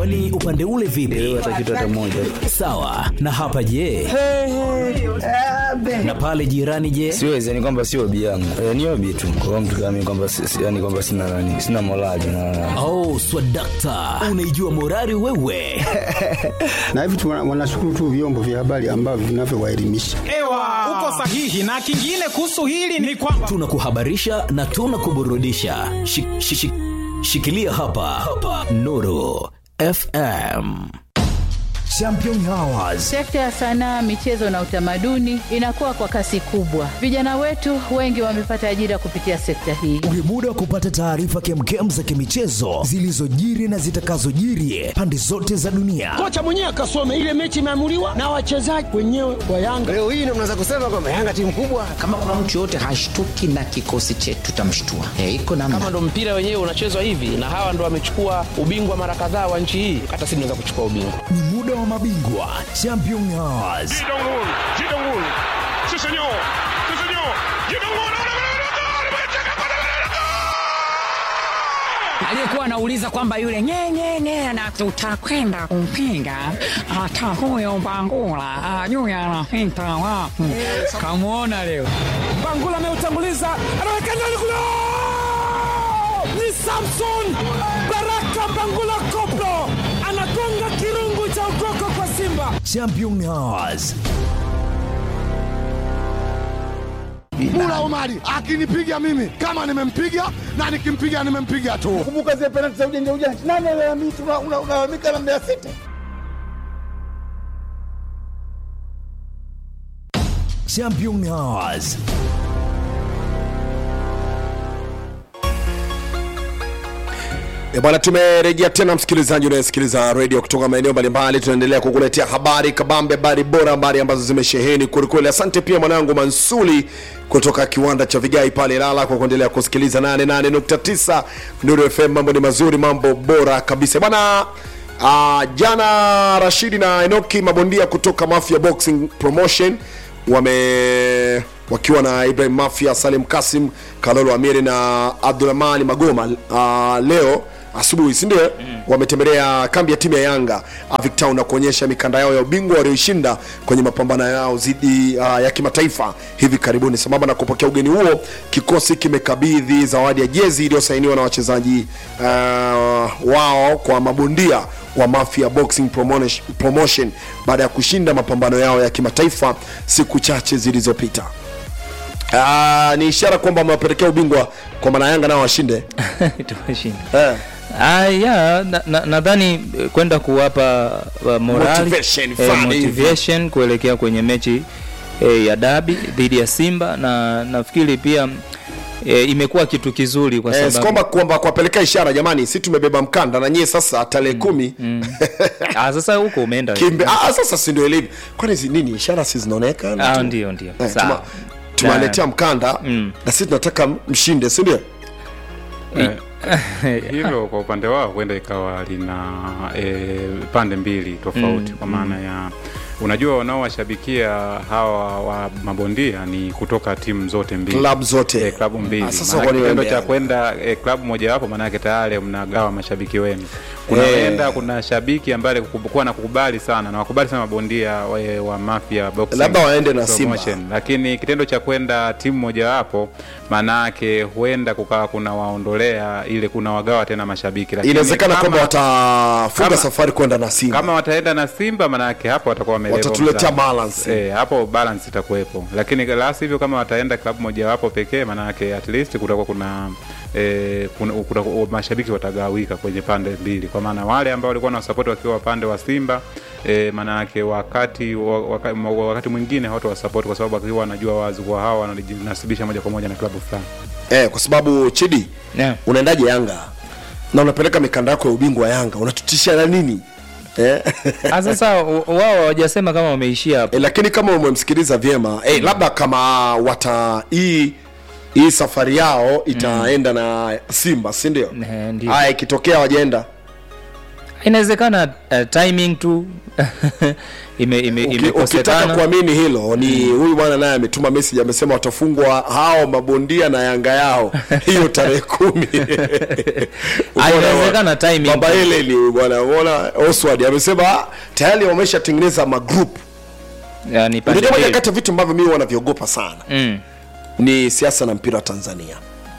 kwani upande ule vipi hata kitu hata moja sawa na hapa je na pale jirani je siwezi yani kwamba sio obi yangu e, ni obi tu kwa mtu kama mimi kwamba si- si- yani kwamba sina nani sina morali na oh swadakta unaijua morari wewe na hivi tu wana- wanashukuru tu vyombo vya habari ambavyo vinavyowaelimisha. Ewa, uko sahihi. Na kingine kuhusu hili ni kwamba tunakuhabarisha na tunakuburudisha Shi- shi- shi- shikilia hapa, hapa. nuru fm Champion Hours. Sekta ya sanaa, michezo na utamaduni inakuwa kwa kasi kubwa. Vijana wetu wengi wamepata ajira kupitia sekta hii. Ni muda wa kupata taarifa kemkem za kimichezo zilizojiri na zitakazojiri pande zote za dunia. kocha mwenyewe akasome ile mechi imeamuliwa na wachezaji wenyewe wa Yanga. Leo hii ndio mnaweza kusema kwamba Yanga timu kubwa. kama kuna mtu yoyote hashtuki na kikosi chetu tutamshtua e, iko namna kama ndo mpira wenyewe unachezwa hivi na hawa ndo wamechukua ubingwa mara kadhaa wa nchi hii hata sisi tunaweza kuchukua ubingwa Ni muda wa mabingwa Champion Hours. aliyekuwa anauliza kwamba yule nyenyenye na tutakwenda kumpinga hata huyo Bangula ajui anapita wapi. Kamwona leo Bangula ameutanguliza, anaweka ndani kule, ni Samson Baraka Bangula Koplo anagonga kirungu cha ukoko kwa Simba. Champion Hours. Mula Omari akinipiga mimi kama nimempiga na nikimpiga nimempiga tu. Kumbuka zile penalti za ujanja ujanja, nani alalamika? Unalalamika na Mbeya City. Champion Hours. E bwana, tumerejea tena msikilizaji unayesikiliza redio kutoka maeneo mbalimbali. Tunaendelea kukuletea habari kabambe, habari bora, habari ambazo zimesheheni kwelikweli. Asante pia mwanangu Mansuli kutoka kiwanda cha Vigai pale Ilala kwa kuendelea kusikiliza 88.9 Nuru FM. Mambo ni mazuri, mambo bora kabisa bwana. Uh, jana Rashidi na Enoki mabondia kutoka Mafia Boxing Promotion wame wakiwa na Ibrahim Mafia, Salim Kasim, Kalolo Amiri na Abdulrahmani Magoma uh, leo asubuhi si ndio mm. wametembelea kambi ya timu ya Yanga Avic Town na kuonyesha mikanda yao ya ubingwa walioishinda kwenye mapambano yao dhidi uh, ya kimataifa hivi karibuni. Sambamba na kupokea ugeni huo, kikosi kimekabidhi zawadi ya jezi iliyosainiwa na wachezaji uh, wao kwa mabondia wa Mafia Boxing Promotion, Promotion baada ya kushinda mapambano yao ya kimataifa siku chache zilizopita. Uh, ni ishara kwamba wamewapelekea ubingwa kwa maana Yanga nao washinde tumeshinda eh. Ah, ya nadhani na, nadhani, eh, kwenda kuwapa uh, morali, Motivation eh, fulani hivi. motivation kuelekea kwenye mechi eh, ya dabi dhidi ya Simba na nafikiri pia eh, imekuwa kitu kizuri kwa Eh, si sababu kwamba kwamba kuwapelekea ishara jamani, si tumebeba mkanda na nyie sasa tarehe kumi ah, sasa huko umeenda kimbe ah, sasa si ndio ilivyo. Kwani zi- nini ishara si zinaonekana Ah, tu? ndio, ndio. Eh, Sawa. tuma- tumewaletea Na- mkanda Mm. na sisi tunataka mshinde, si ndio? hilo kwa upande wao huenda ikawa lina e, pande mbili tofauti Mm, kwa maana ya unajua wanaowashabikia hawa wa mabondia ni kutoka timu zote mbili Club zote. e, klabu mbili Ah, sasa Maana kwani kitendo waende cha Yanga? kwenda e, klabu mojawapo maanake tayari mnagawa mashabiki wenu Eh. kunaenda kuna shabiki ambaye kuwa na kukubali sana na wakubali sana mabondia wa, wa mafia boxing Labda waende na Simba. promotion. lakini kitendo cha kwenda timu mojawapo maanake huenda kukawa kuna waondolea ile kuna wagawa tena mashabiki Lakini Inawezekana kama- kwamba watafunga kama- safari kwenda na Simba. kama wataenda na Simba maanake hapo watakuwa wamelevel Watatuletea mzani. balance. Eh, hapo balance itakuwepo, lakini la sivyo kama wataenda klabu mojawapo pekee, maanake at least kutakuwa kuna eh, kuna, kuna, mashabiki watagawika kwenye pande mbili, kwa maana wale ambao walikuwa na support wakiwa upande wa Simba eh, maanake wakati wa- waka, wakati mwingine hawatawasupport kwa sababu wakiwa wanajua wazi kuwa hawa wanajinasibisha moja kwa moja na klabu fulani. Eh, kwa sababu Chidi yeah. unaendaje Yanga na unapeleka mikanda yako ya ubingwa wa Yanga unatutisha na nini eh? Ah, sasa w- wao hawajasema kama wameishia hapo eh, lakini kama umemsikiliza vyema eh, labda kama wata hii hii safari yao itaenda na Simba si ndio? Eh, ndio. Haya, ikitokea wajaenda inawezekana uh, timing tu ime, ime, Uki- imekosekana. ukitaka kuamini hilo ni huyu bwana naye ametuma message amesema watafungwa hao mabondia na yanga yao hiyo tarehe kumi Ah, inawezekana timing baba tu. ile ni bwana umeona Oswald amesema tayari wameshatengeneza magroup yani pande unajua moja mbili. kati ya vitu ambavyo mimi wanavyogopa sana mm. ni siasa na mpira wa Tanzania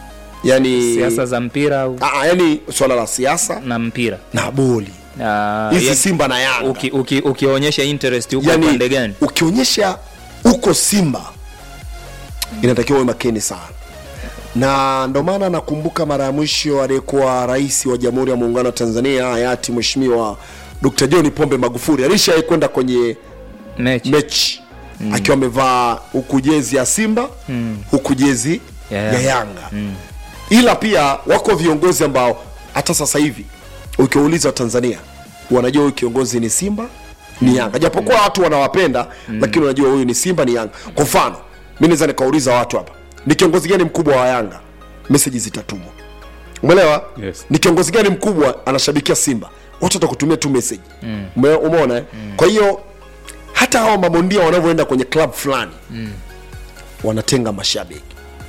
yani siasa za mpira au ah, yani swala la siasa na mpira na boli Ah, hizi ya- Simba na Yanga uki, uki, ukionyesha interest huko yani, upande gani ukionyesha uko Simba inatakiwa uwe makini sana, na ndo maana nakumbuka mara ya mwisho aliyekuwa rais wa Jamhuri ya Muungano wa Tanzania hayati Mheshimiwa Dr. John Pombe Magufuli alishawahi kwenda kwenye mechi, mechi mm. akiwa amevaa huku jezi ya Simba Mm. huku jezi Ya ya Yanga. Yanga Mm. ila pia wako viongozi ambao hata sasa hivi ukiwauliza Watanzania wanajua huyu kiongozi ni Simba ni Yanga, japokuwa watu wanawapenda lakini wanajua huyu ni Simba ni Yanga. Kwa mfano mi naweza nikauliza watu hapa, ni kiongozi gani mkubwa wa Yanga, meseji zitatumwa. Umeelewa? Yes. Ni kiongozi gani mkubwa anashabikia Simba, watu watakutumia tu meseji. Mm. Ume- Umeona? eh? Kwa hiyo hata hawa mabondia wanavyoenda kwenye club fulani Mm. wanatenga mashabiki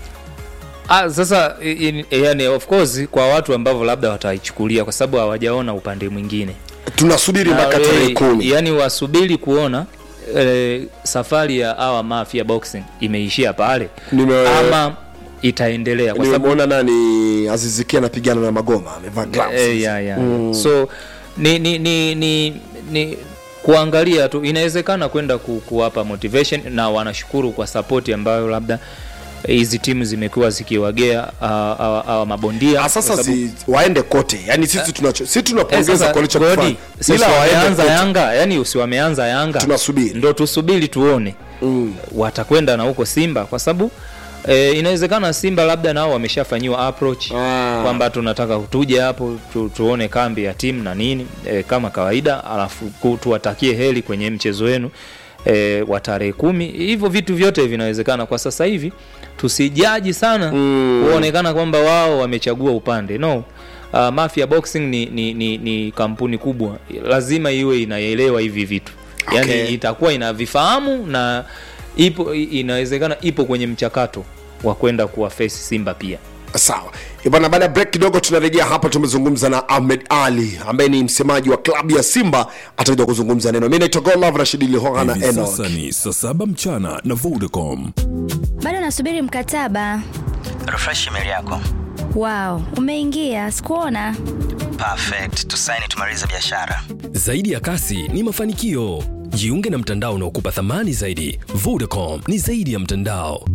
Ah, sasa i- i- yani of course kwa watu ambavyo labda wataichukulia kwa sababu hawajaona upande mwingine tunasubiri Na mpaka we- tarehe kumi. yani wasubiri kuona eh, safari ya awa mafia boxing imeishia pale Nime- ama itaendelea kwa sababu nimemwona nani azizikia anapigana na magoma amevaa gloves. Eh, ya, ya. Mm. so ni ni, ni, ni, ni kuangalia tu inawezekana kwenda ku, kuwapa motivation na wanashukuru kwa sapoti ambayo labda hizi timu zimekuwa zikiwagea hawa- hawa hawa mabondia Ah, sasa kwa sababu- si, waende kote yani sisi tunacho sisi Eh, tunapongeza sasa, kwa Godi, walichokifanya sisi ila waende wameanza kote. yanga yani usi wameanza yanga Tunasubiri. ndo tusubiri tuone mm. watakwenda na huko simba kwa sababu E, inawezekana simba labda nao wameshafanyiwa approach Ah. kwamba tunataka tuje hapo tu, tuone kambi ya timu na nini e, kama kawaida alafu ku- tuwatakie heri kwenye mchezo wenu e, wa tarehe kumi hivyo vitu vyote vinawezekana kwa sasa hivi tusijaji sana Mm. kuonekana kwamba wao wamechagua upande no uh, mafia boxing ni, ni, ni, ni kampuni kubwa lazima iwe inaelewa hivi vitu yani Okay. itakuwa inavifahamu na ipo i- inawezekana ipo kwenye mchakato wa kwenda kuwa face simba pia sawa Eh, bwana baada ya break kidogo tunarejea hapa tumezungumza na ahmed ali ambaye ni msemaji wa klabu ya simba atakuja kuzungumza neno mi naitwa golov rashidi lihoha na Hivi enok sasa ni saa saba mchana na Vodacom. bado nasubiri mkataba refresh email yako wow umeingia sikuona perfect tusaini tumalize biashara Zaidi ya kasi ni mafanikio. Jiunge na mtandao unaokupa thamani zaidi. Vodacom ni zaidi ya mtandao.